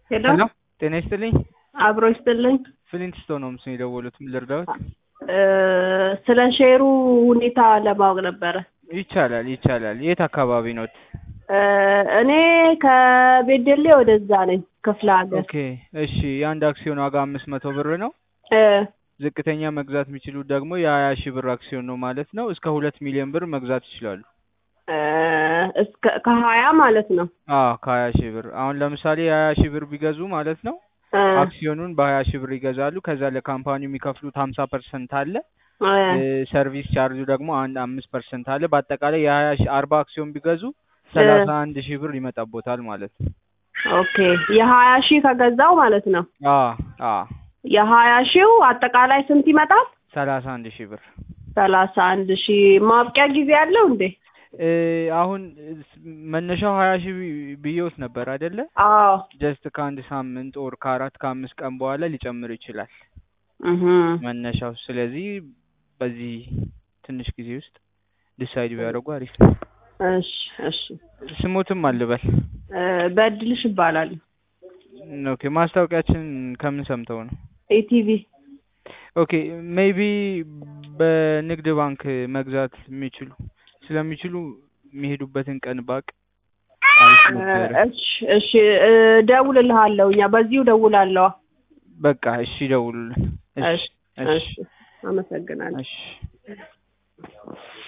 ሄሎ ሄሎ ጤና ይስጥልኝ። አብሮ ይስጥልኝ። ፍሊንትስቶን ነው ምስል የደወሉት። ምን ልርዳዎት? እ ስለ ሼሩ ሁኔታ ለማወቅ ነበረ። ይቻላል ይቻላል። የት አካባቢ ኖት? እ እኔ ከቤደሌ ወደዛ ነኝ ክፍለ ሀገር። ኦኬ እሺ። የአንድ አክሲዮን ዋጋ አምስት መቶ ብር ነው። እ ዝቅተኛ መግዛት የሚችሉት ደግሞ የሀያ ሺህ ብር አክሲዮን ነው ማለት ነው። እስከ ሁለት ሚሊዮን ብር መግዛት ይችላሉ። እ እስከ ከሀያ ማለት ነው። አዎ ከሀያ ሺህ ብር አሁን ለምሳሌ የሀያ ሺህ ብር ቢገዙ ማለት ነው እ አክሲዮኑን በሀያ ሺህ ብር ይገዛሉ። ከዛ ለካምፓኒው የሚከፍሉት ሀምሳ ፐርሰንት አለ። እ እ ሰርቪስ ቻርጁ ደግሞ አንድ አምስት ፐርሰንት አለ። በአጠቃላይ የሀያ ሺህ አርባ አክሲዮን ቢገዙ ሰላሳ አንድ ሺህ ብር ይመጣቦታል ማለት ነው። ኦኬ የሀያ ሺህ ከገዛው ማለት ነው። አ አ የሀያ ሺው አጠቃላይ ስንት ይመጣል? ሰላሳ አንድ ሺህ ብር ሰላሳ አንድ ሺህ ማብቂያ ጊዜ አለው እንዴ? እ አሁን መነሻው ሀያ ሺህ ቢ- ብዬዎት ነበር አይደለ? አዎ ጀስት ከአንድ ሳምንት ኦር ከአራት ከአምስት ቀን በኋላ ሊጨምር ይችላል እህ መነሻው። ስለዚህ በዚህ ትንሽ ጊዜ ውስጥ ዲሳይድ ቢያደርጉ አሪፍ ነው። እሺ እሺ ስሙትም አልበል። እ በድልሽ ይባላል። ኦኬ ማስታወቂያችን ከምን ሰምተው ነው? ኢቲቪ ኦኬ ሜይቢ በንግድ ባንክ መግዛት የሚችሉ ስለሚችሉ የሚሄዱበትን ቀን ባቅ አሪፍ ነበረ። እሺ እሺ እ ደውልልሃለሁ እኛ በዚሁ ደውላለሁ። በቃ እሺ ደውሉልን። እሺ እሺ አመሰግናለሁ። እሺ